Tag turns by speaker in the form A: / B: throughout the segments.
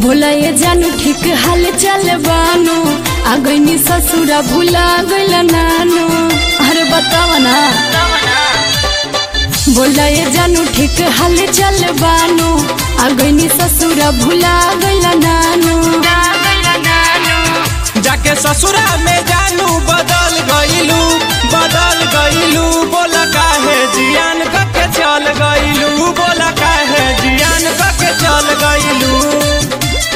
A: बोला ये जानू ठीक हाल चल बानो आ गईनी ससुरा भुला गइल नानो अरे बतावा ना बोला ये जानू ठीक हाल चल बानो आ गईनी ससुरा भुला गइल नानो
B: जाके ससुरा में जानू बदल गईलू बदल गईलू बोला काहे जियान कके चल गईलू बोला काहे जियान कके चल गईलू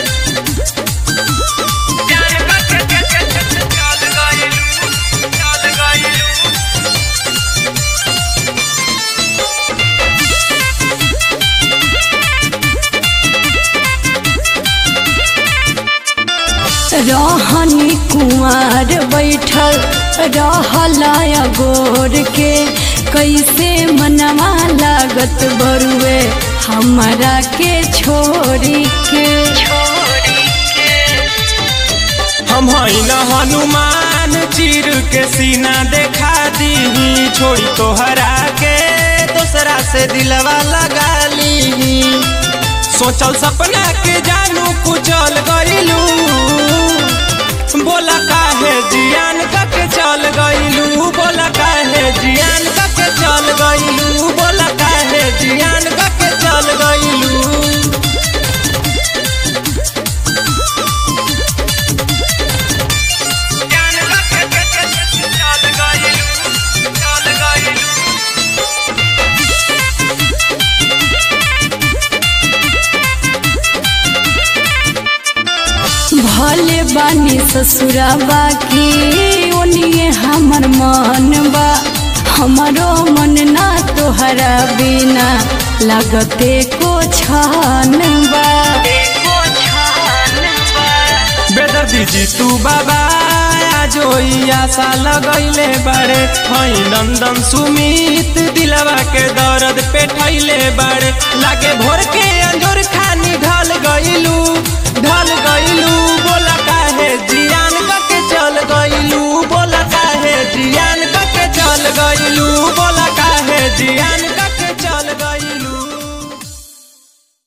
A: रहनी कुमार बैठल रहलाया गोर के कैसे मनवा लागत बरुए हमरा के छोड़ी के
B: हम हई न हनुमान चीर के सीना देखा दी छोड़ी तोहरा के दूसरा से दिलवा लगा ली सोचल सपना के जानू कुचल गईलू बोला काहे जियान कके चल गईलू बोला काहे जियान कके चल गईलू बोला काहे जियान कके चल गईलू
A: भले बानी ससुरा बाकी ओनिए हमर मन बा हमारो मन ना तोहरा बिना लगते को छान बा
B: बेदर्दी जी तू बाबा जो आशा लगैले बारे हई नंदन सुमित दिलवा के दर्द पे ठैले बारे लागे भोर के अंजोर खानी ढल गईलू ढल गईलू बोला काहे जियान कके चल गईलू बोला काहे जियान कके चल गईलू बोला काहे जियान